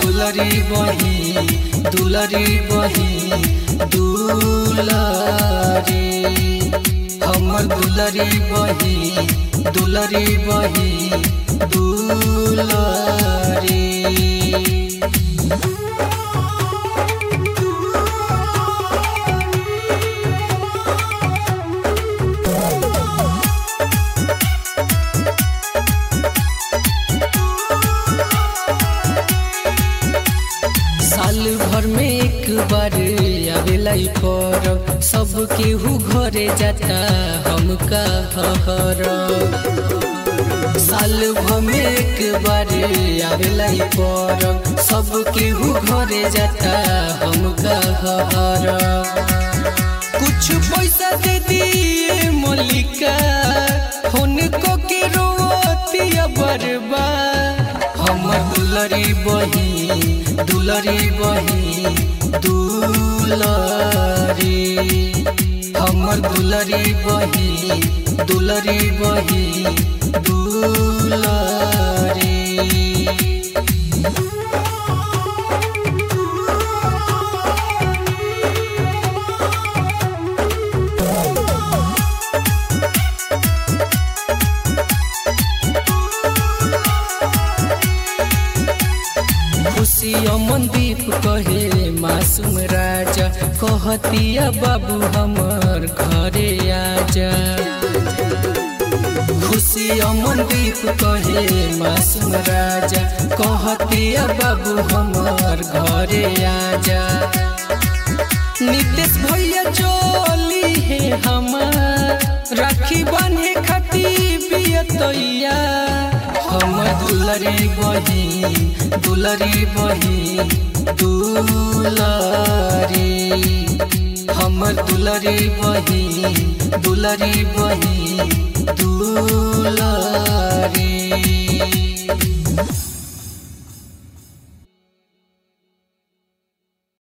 दुलरी बही दुलरी बही दुलरी हमर दुलरी बही दुलरी बही दुलरी साल भर में एक बार आवेला ई परब सब केहू घरे जाता हमका हर साल भर में एक बार आवेला ई परब सब केहू घरे जाता हमका हर कुछ पैसा दे दिए मलिका हुनको के रोतिया बरबा हमर दुलरी बही दुलरी बही दुलरी हमर दुलरी बही दुलरी बही दुलरी खुशी अमनदीप कहे मासूम राजा कहतिया बाबू हमर घरे आजा खुशी अमनदीप कहे मासूम राजा कहतिया बाबू हमर घरे आजा नितेश भैया चली है हमार राखी बांधे खाती बियतैया हमर दुलरी बही दुलरी बही दुलरी हमर दुलरी बही दुलरी बही दुलरी